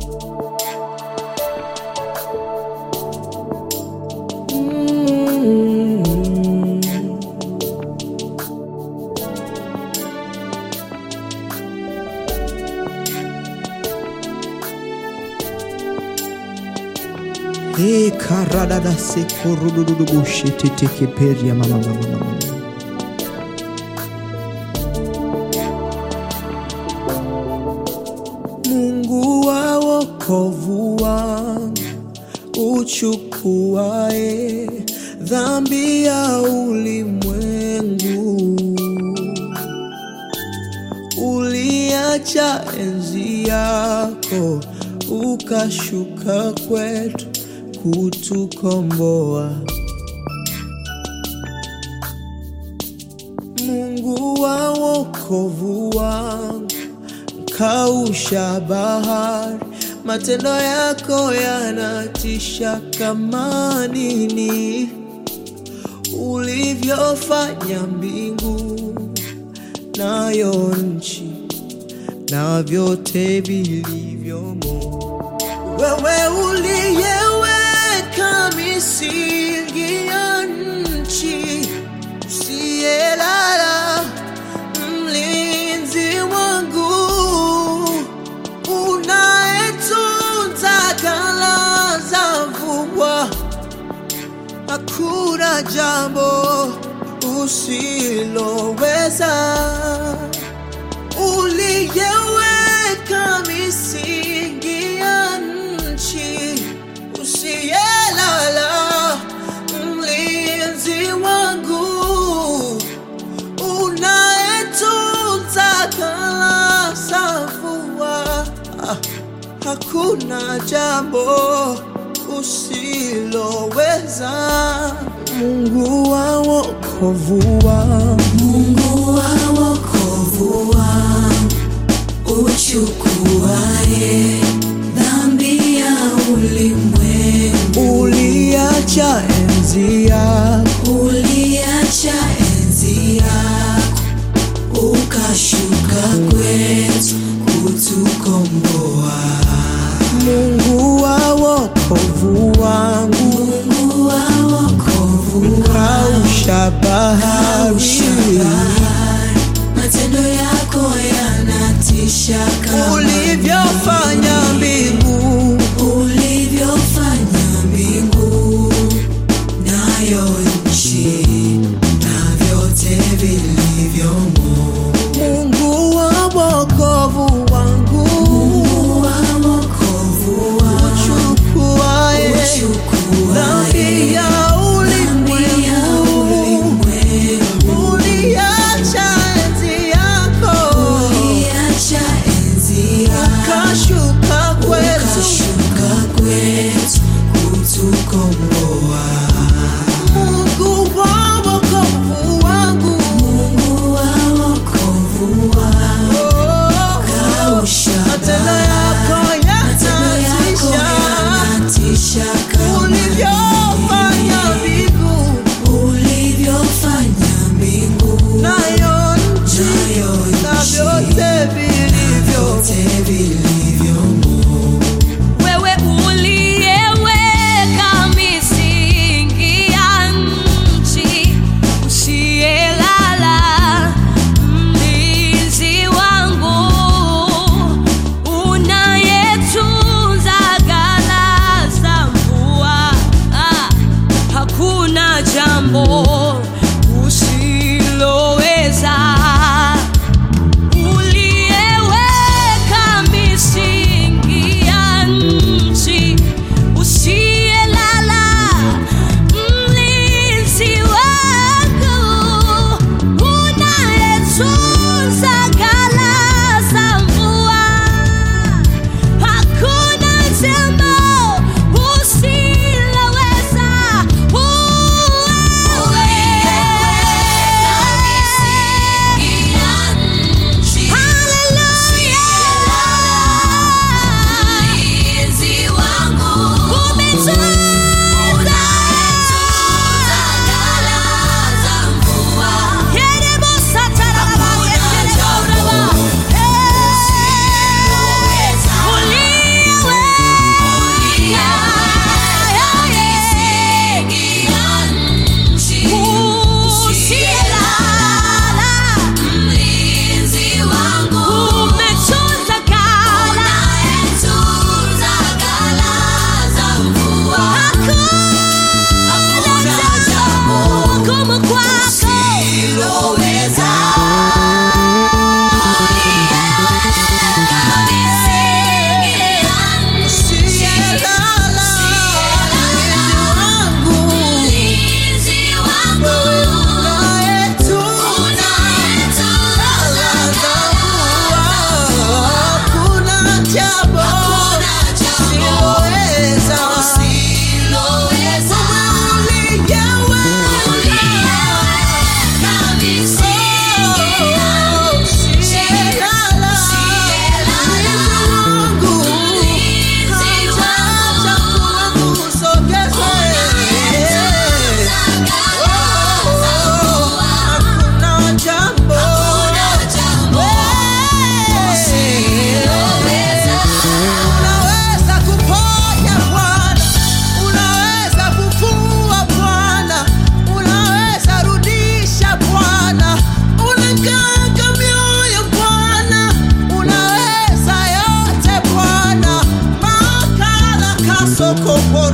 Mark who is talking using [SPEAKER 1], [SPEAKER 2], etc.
[SPEAKER 1] E karadada se korududu bushete teke peria mama mama mama. Mungu wa wokovu wangu uchukuae dhambi ya ulimwengu, uliacha enzi yako ukashuka kwetu kutukomboa. Mungu wa wokovu wangu kausha bahari, matendo yako yanatisha kama nini, ulivyofanya mbingu nayo nchi na vyote vilivyomo. Wewe uliyeweka misingi ya nchi, usiyelala, mlinzi wangu, unayetunza ghala za mvua, hakuna jambo usiloweza uliyeweka misingi ya nchi, usiyelala, mlinzi wangu, unayetunza ghala za mvua, Ah, hakuna jambo usiloweza. Mungu wa wokovu wangu
[SPEAKER 2] Mungu wa wokovu wangu, uchukuaye dhambi ya ulimwengu,
[SPEAKER 1] uliacha enzi yako
[SPEAKER 2] uliacha enzi yako, ukashuka kwetu kutukomboa.
[SPEAKER 1] Mungu wa wokovu wangu
[SPEAKER 2] Mungu wa wokovu wangu,
[SPEAKER 1] kausha bahari
[SPEAKER 2] kausha bahari, matendo yako yanatisha kama
[SPEAKER 1] ulivyofanya mbingu
[SPEAKER 2] ulivyofanya mbingu nayo nchi na vyote vilivyomo.
[SPEAKER 1] Mungu wa wokovu wangu
[SPEAKER 2] Mungu wa wokovu wangu,
[SPEAKER 1] uchukuaye dhambi
[SPEAKER 2] uchukuaye
[SPEAKER 1] ya
[SPEAKER 2] dhambi ya
[SPEAKER 1] ulimwengu
[SPEAKER 2] ulimwengu,
[SPEAKER 1] uliacha enzi yako
[SPEAKER 2] uliacha enzi yako
[SPEAKER 1] kashuka soko poro